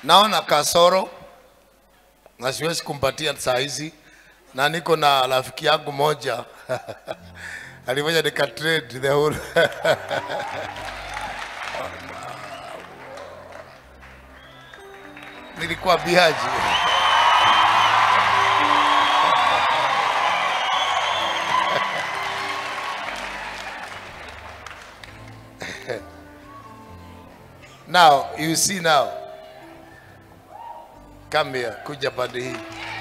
naona kasoro na siwezi kumpatia saa hizi, na niko na rafiki yangu moja alifanya nika trade the whole nilikuwa biaji now you see now come here kuja pande hii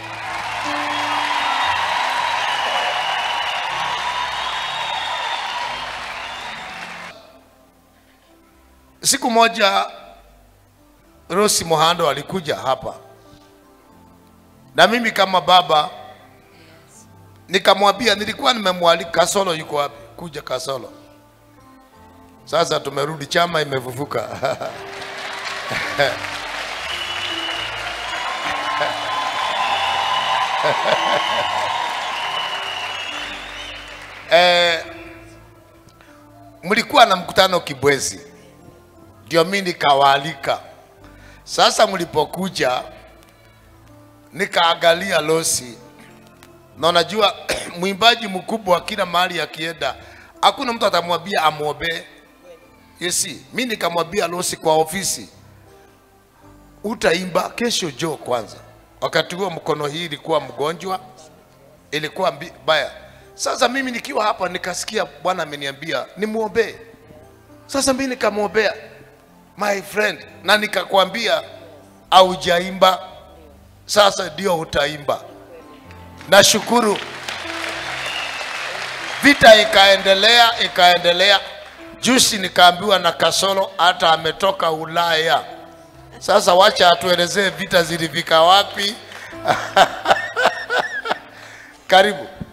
siku moja Rosi Mohando alikuja hapa na mimi kama baba nikamwambia, nilikuwa nimemwalika Kasolo, yuko wapi? Kuja Kasolo. Sasa tumerudi, chama imefufuka. eh, mlikuwa na mkutano Kibwezi, ndio mimi nikawaalika. Sasa mlipokuja nikaangalia Losi na unajua mwimbaji mkubwa kila mahali akienda, hakuna mtu atamwambia amwombee. Yesi, mi nikamwambia Losi kwa ofisi, utaimba kesho jo kwanza. Wakati huo mkono hii ilikuwa mgonjwa, ilikuwa mbi- baya. Sasa mimi nikiwa hapa nikasikia Bwana ameniambia nimwombee. Sasa mimi nikamwombea my friend, na nikakwambia aujaimba, sasa ndio utaimba. Nashukuru vita ikaendelea ikaendelea. Juzi nikaambiwa na Kasolo hata ametoka Ulaya. Sasa wacha atuelezee vita zilifika wapi. Karibu.